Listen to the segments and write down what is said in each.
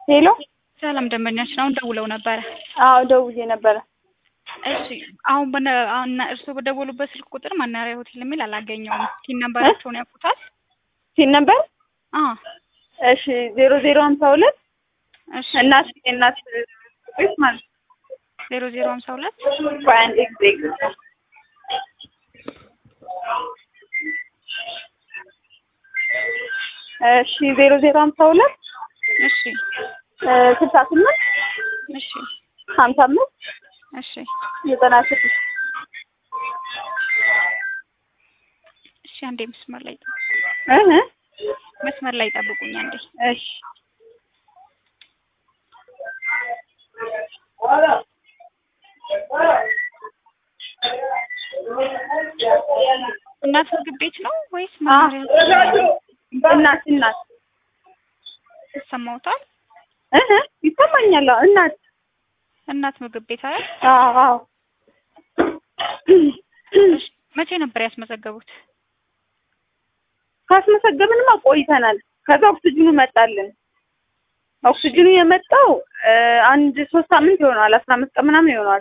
ሄሎ ሰላም ደንበኛችን አሁን ደውለው ነበረ። አዎ ደውዬ ነበረ። እሺ አሁን በነ አሁን እርስዎ በደወሉበት ስልክ ቁጥር መናኸሪያ ሆቴል የሚል አላገኘውም። ቲን ነምበራቸውን ያውቁታል? ሲል ነበር አ እሺ ዜሮ ዜሮ ሀምሳ ሁለት እሺ እናት እናት ቤት ማለት ዜሮ ዜሮ ሀምሳ ሁለት ቆይ አንዴ ጊዜ እሺ ዜሮ ዜሮ ሀምሳ ሁለት እሺ ስልሳ ስምንት እሺ ሀምሳ አምስት እሺ ዘጠና ስድስት እሺ አንዴ መስመር ላይ እህ መስመር ላይ ጠብቁኝ አንዴ። እሺ እናት ምግብ ቤት ነው ወይስ አ መናኸሪያ እናት እናት ይሰማዎታል? እህ ይሰማኛል። አዎ እናት እናት ምግብ ቤት አይደል? አዎ አዎ እሺ መቼ ነበር ያስመዘገቡት? ካስመሰገብንማ ቆይተናል። ከዛ ኦክስጅኑ መጣልን። ኦክስጅኑ የመጣው እ አንድ ሶስት ሳምንት ይሆናል። አስራ አምስት ቀን ምናምን ይሆናል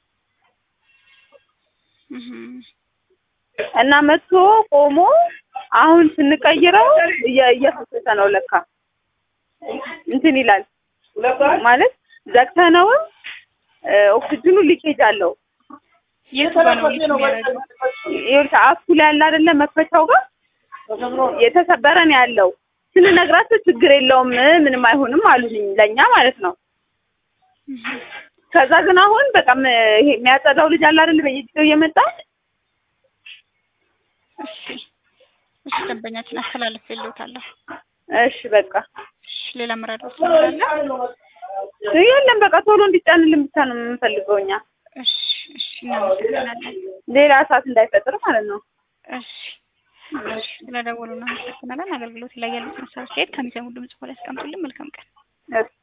እህ እና መጥቶ ቆሞ አሁን ስንቀይረው እየ- እየፈሰሰ ነው ለካ እንትን ይላል ማለት ዘግተነውም እ ኦክስጅኑ ሊኬጅ አለው። የቱ ጋር ነው ልጅ የሚያደርገው? ይኸውልህ አፉ ላይ ያለ አይደለ መክፈቻው ጋር የተሰበረ ነው ያለው። ስንነግራቸው ችግር የለውም ምንም አይሆንም አሉኝ ለእኛ ማለት ነው። እህ ከዛ ግን አሁን በጣም ይሄ የሚያጸዳው ልጅ አለ አይደል በየጊዜው እየመጣ እሺ እሺ ደንበኛችን አስተላልፌልዎታለሁ። እሺ በቃ እሺ ሌላ መረዳት ትችላለ? የለም በቃ ቶሎ እንዲጫንልን ብቻ ነው የምንፈልገው እኛ እሺ እሺ እናመሰግናለን። ሌላ እሳት እንዳይፈጥር ማለት ነው። እሺ እሺ ስለደወሉ እናመሰግናለን። አገልግሎት ላይ ያሉትን ሀሳብ አስተያየት ከሚሰሙ ድምጽ በኋላ ያስቀምጡልን። መልካም ቀን። እሺ